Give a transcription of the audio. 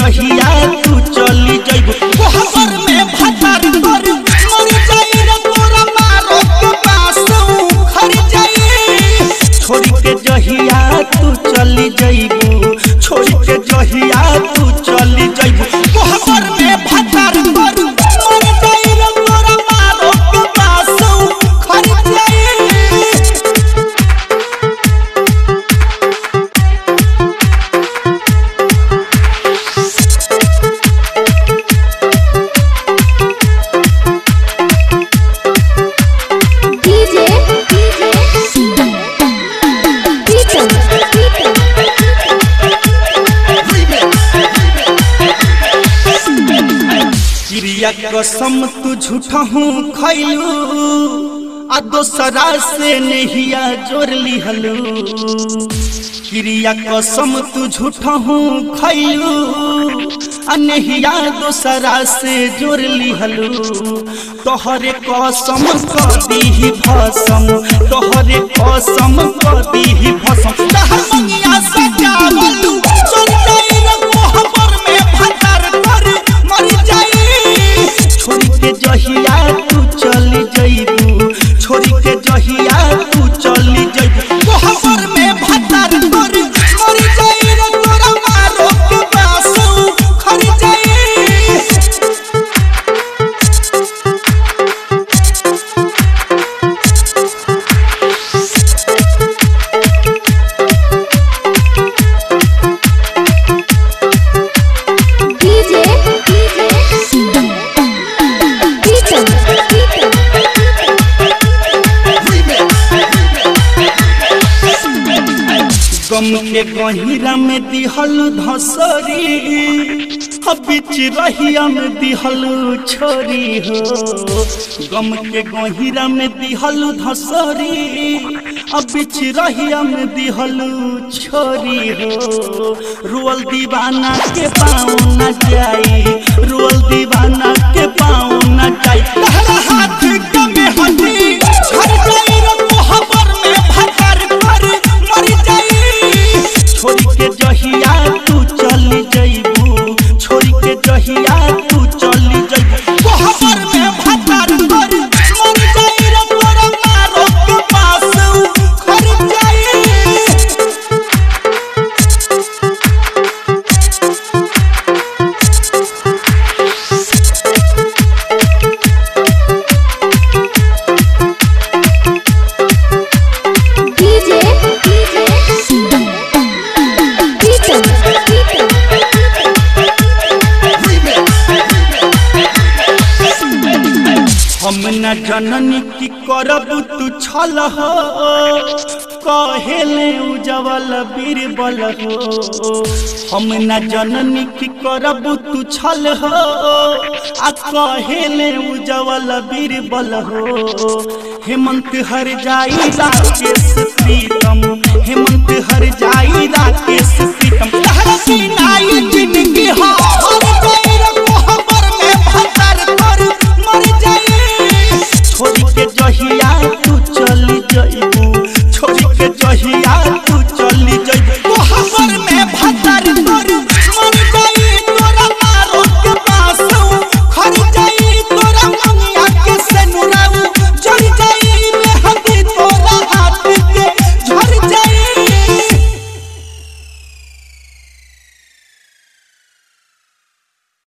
जहिया तू चली जइबू कोहबर में भटार कर मर जाई रे तोरा मारो के पास खर जाई छोड़ के जहिया तू चली जइबू छोड़ के जहिया तू चली जइबू कोहबर में भटार कर मर जाई रे तोरा मारो के पास खर जाई DJ Beaton चिड़िया कसम तू झूठा हूँ खैलू आ दोसरा से नहिया जोड़ लिहलू चिड़िया कसम तू झूठा हूँ खैलू आ नहिया दोसरा से जोड़ लिहलू तोहरे कसम कदी भसम तोहरे कसम कदी भसम तहर मंगिया सजावलू चल जाई रे कोहबर में भटार कर मर जाई छोड़ के जहिया तू चली जइबू छोड़ के जहिया तू चली जइबू कोहबर में भटार कर मर जाई रे तोरा मारो के बासु खर जाई DJ Beaton गम के गहिरा में दिहल धसरी अब बीच रहिया में दिहल छोरी हो गम के गहिरा में दिहल धसरी अब बीच रहिया में दिहल छोरी हो रुअल दीवाना के पाँव न जाई रुअल दीवाना के पाँव न जाई तहरा हाथ के में हटी झड़ जाई रे कोहबर में भटर कर मर जाई छोड़ के जहिया तू चली जइबू छोड़ के जहिया तू चली जइबू कोहबर में भटर कर मर जाई रे तोरा मारो के पास खर जाई DJ Beaton हम न जननी की करब तू छल हो कहेले उजवल बीरबल हो हम न जननी की करब तू छल हो आ कहेले उजवल बीरबल हो हेमंत हर जाई राकेश प्रीतम हेमंत हर जाई राकेश प्रीतम तहरा की नाई जिंदगी हो हर गए